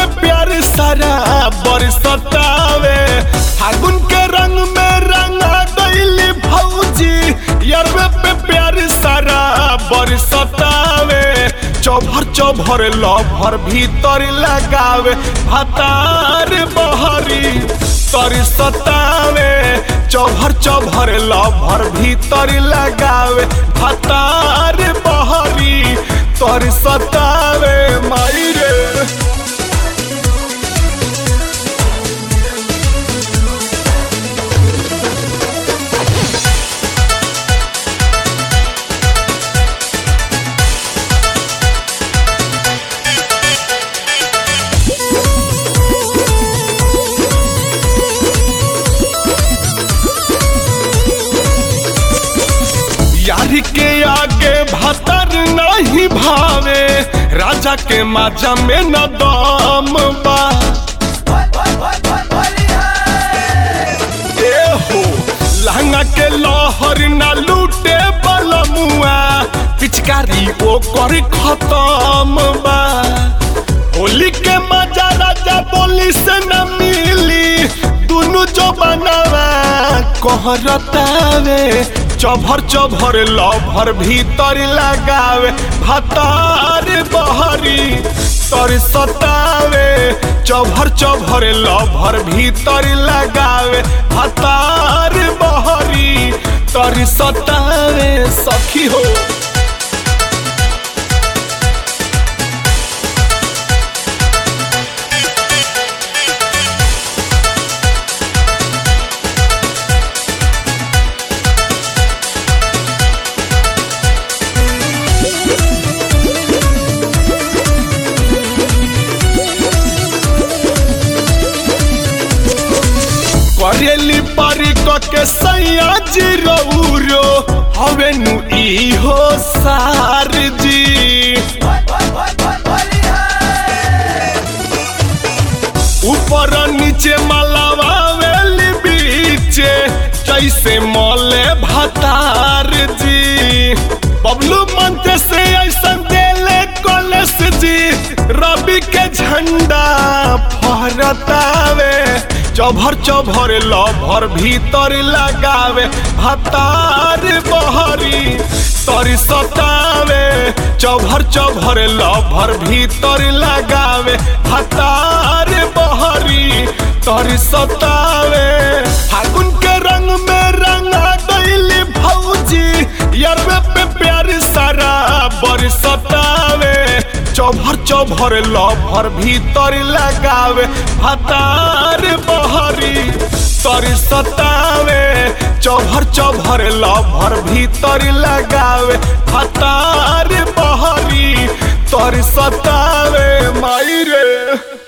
पे प्यार सारा बरसतावे फागुन के रंग में रंगा गईली भौजी यरवे पे प्यार सारा बरसतावे चौभर चौभर लभर भीतर लगावे भातार बहरी तरी सतावे चौभर चौभर लभर भीतर लगावे भातार बहरी तरी सतावे माई रे यारी के आगे भतर नहीं भावे राजा के माजा में न दम बा ए हो लहंगा के लहर न लूटे बलमुआ पिचकारी ओ कर खत्म बा होली के मजा राजा बोली से न मिली दुनु जो बनावा कहरतावे चभर चभर लभर भीतर लगावे भातार बहरी तर सतावे चभर चभर लभर भीतर लगावे भातार बहरी तर सतावे सखी हो करेली पारी के सैया जी रौरो हवे नु ई हो सार जी ऊपर नीचे मलावेली बीचे जैसे मले भतार जी बबलू मंच से ऐसा देले कॉलेज जी रवि के झंडा फहरतावे चभर चभर लभर भीतर लगावे भतार बहरी तरी सतावे चभर चभर लभर भीतर लगावे भतार बहरी तरी सतावे फागुन के रंग में रंगा गईली भौजी यरवे पे प्यार सारा बरसतावे चौभर चौभर लभर भीतर लगावे भातार बहरी तरी सतावे चौभर चौभर लभर भीतर लगावे भातार बहरी तरी सतावे माई रे